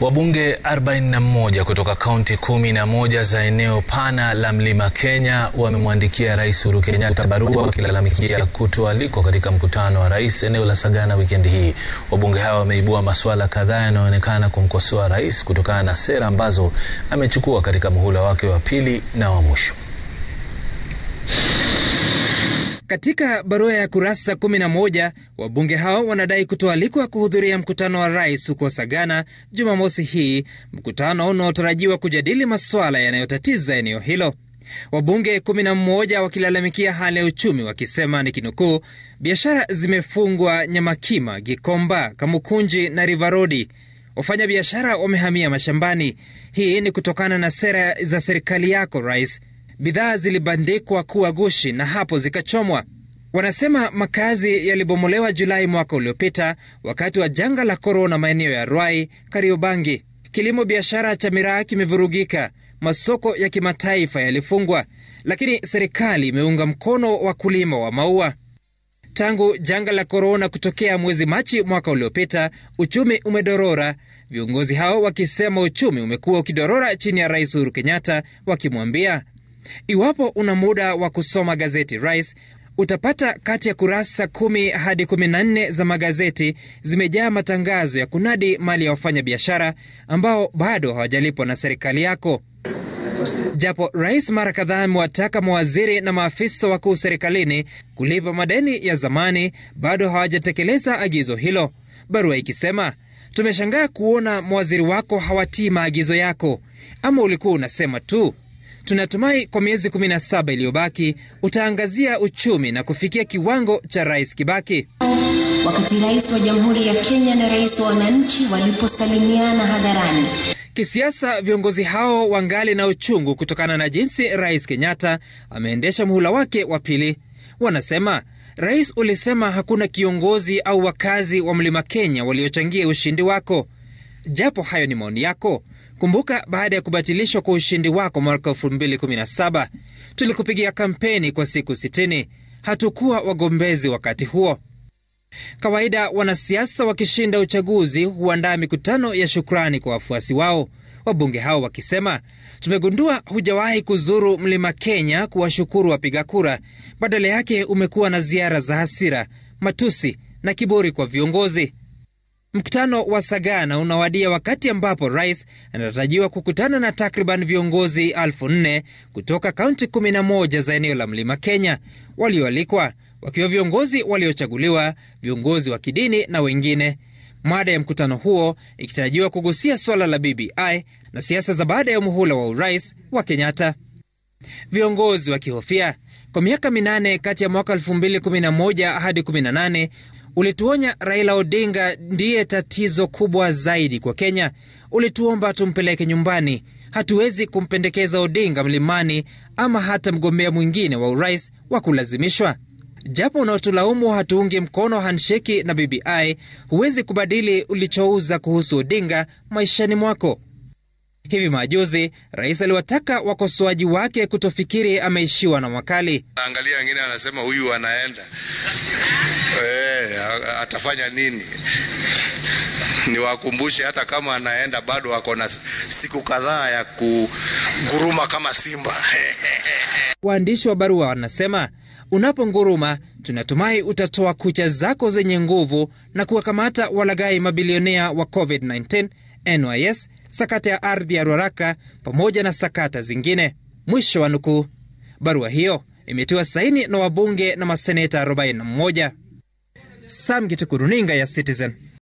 Wabunge 41 kutoka kaunti 11 za eneo pana la Mlima Kenya wamemwandikia Rais Uhuru Kenyatta barua wakilalamikia kutoalikwa katika mkutano wa rais eneo la Sagana wikendi hii. Wabunge hawa wameibua masuala kadhaa yanayoonekana kumkosoa rais kutokana na sera ambazo amechukua katika muhula wake wa pili na wa mwisho. Katika barua ya kurasa 11 wabunge hao wanadai kutoalikwa kuhudhuria mkutano wa rais huko Sagana Jumamosi hii, mkutano unaotarajiwa kujadili masuala yanayotatiza eneo hilo. Wabunge 11 wakilalamikia hali ya uchumi, wakisema ni kinukuu, biashara zimefungwa Nyamakima, Gikomba, Kamukunji na Rivarodi. Wafanya biashara wamehamia mashambani. Hii ni kutokana na sera za serikali yako rais bidhaa zilibandikwa kuwa gushi na hapo zikachomwa. Wanasema makazi yalibomolewa Julai mwaka uliopita wakati wa janga la korona maeneo ya Ruai, Kariobangi. Kilimo biashara cha miraa kimevurugika, masoko ya kimataifa yalifungwa, lakini serikali imeunga mkono wakulima wa maua. Tangu janga la korona kutokea mwezi Machi mwaka uliopita, uchumi umedorora, viongozi hao wakisema uchumi umekuwa ukidorora chini ya Rais Uhuru Kenyatta, wakimwambia Iwapo una muda wa kusoma gazeti Rais, utapata kati ya kurasa kumi hadi kumi na nne za magazeti zimejaa matangazo ya kunadi mali ya wafanyabiashara ambao bado hawajalipwa na serikali yako. Japo rais mara kadhaa amewataka mawaziri na maafisa wakuu serikalini kulipa madeni ya zamani, bado hawajatekeleza agizo hilo, barua ikisema tumeshangaa kuona mawaziri wako hawatii maagizo yako, ama ulikuwa unasema tu Tunatumai kwa miezi 17 iliyobaki utaangazia uchumi na kufikia kiwango cha Rais Kibaki. Wakati rais wa Jamhuri ya Kenya na rais wa wananchi waliposalimiana hadharani. Kisiasa, viongozi hao wangali na uchungu kutokana na jinsi Rais Kenyatta ameendesha muhula wake wa pili. Wanasema rais, ulisema hakuna kiongozi au wakazi wa Mlima Kenya waliochangia ushindi wako. Japo hayo ni maoni yako Kumbuka, baada ya kubatilishwa kwa ushindi wako mwaka 2017 tulikupigia kampeni kwa siku 60. Hatukuwa wagombezi wakati huo. Kawaida wanasiasa wakishinda uchaguzi huandaa mikutano ya shukrani kwa wafuasi wao, wabunge hao wakisema, tumegundua hujawahi kuzuru Mlima Kenya kuwashukuru wapiga kura. Badala yake umekuwa na ziara za hasira, matusi na kiburi kwa viongozi. Mkutano wa Sagana unawadia wakati ambapo rais anatarajiwa kukutana na takriban viongozi elfu nne kutoka kaunti 11 za eneo la Mlima Kenya, walioalikwa wakiwa viongozi waliochaguliwa, viongozi wa kidini na wengine. Mada ya mkutano huo ikitarajiwa kugusia swala la BBI na siasa za baada ya muhula wa urais wa Kenyatta, viongozi wakihofia kwa miaka minane kati ya mwaka 2011 hadi 18 Ulituonya Raila Odinga ndiye tatizo kubwa zaidi kwa Kenya. Ulituomba tumpeleke nyumbani. Hatuwezi kumpendekeza Odinga mlimani ama hata mgombea mwingine wa urais wa kulazimishwa. Japo unaotulaumu hatuungi mkono handsheki na BBI, huwezi kubadili ulichouza kuhusu Odinga maishani mwako. Hivi majuzi rais aliwataka wakosoaji wake kutofikiri ameishiwa na makali. Angalia, wengine anasema huyu anaenda e, atafanya nini? Niwakumbushe hata kama anaenda bado ako na siku kadhaa ya kunguruma kama simba. Waandishi wa barua wanasema unaponguruma, tunatumai utatoa kucha zako zenye nguvu na kuwakamata walaghai mabilionea wa COVID-19, NYS, sakata ya ardhi ya Ruaraka pamoja na sakata zingine. Mwisho wa nukuu. Barua hiyo imetiwa saini na wabunge na maseneta 41. Sam Gituku, runinga ya Citizen.